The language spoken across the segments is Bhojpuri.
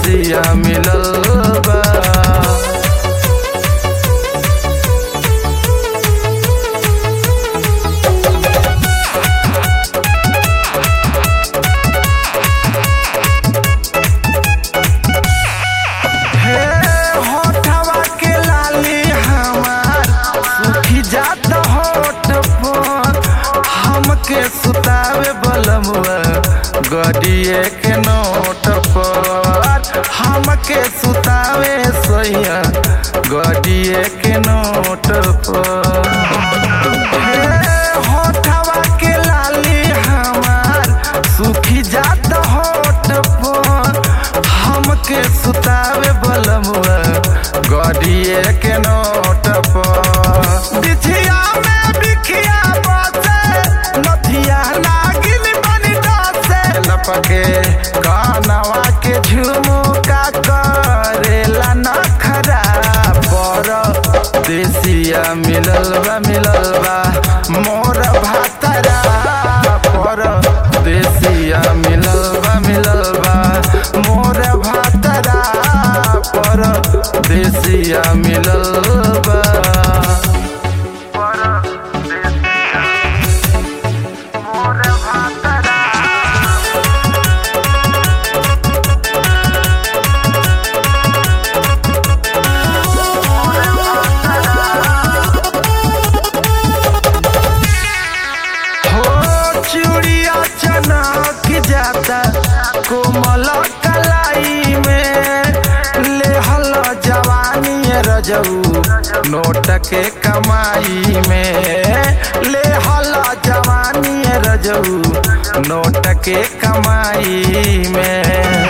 देसिया मिलल बा हे होठवा के लाली हमार सुखी जात होठ पर हमके सुतावे बलमुआ गडिए के नोट पर हमके सुतावे सैया गडिए के नोट पर हे होठवा के लाली हमार सुखी जात होठ पर हमके सुतावे बलमुआ गडिए के नोट पर बिछिया में बिखिया बसे नथिया नागिन बनी डसे लपके कानवा के झुमुका करेला नखरा पर देसिया मिलल बा मिलल बा मोर भातरा पर देसिया मिलल बा मिलल बा मोर भातरा पर देसिया मिलल बा मोर भातरा हो चूड़िया चनक जाता कोमल कलाई में लेहल जवानी रजऊ नोट के कमाई में लेहल जवानी रजऊ नोट के कमाई में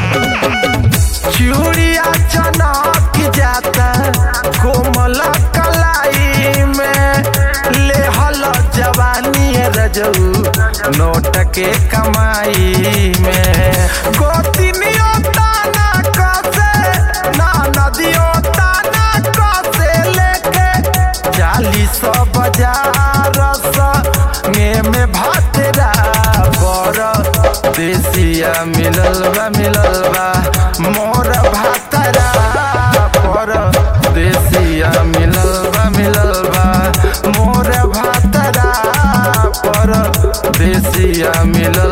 चूड़िया चनक जाता कोमल कलाई में लेहल जवानी रजऊ नोट के कमाई में गोतिनियो ताना कसे ना नदियो ताना कसे लेके चालीस बाजार संगे में भातरा बड़ देसिया मिलल बा मिलल बा मोर भातरा पर देसिया मिलल बा मिलल बा मोर भातरा पर देसिया मिलल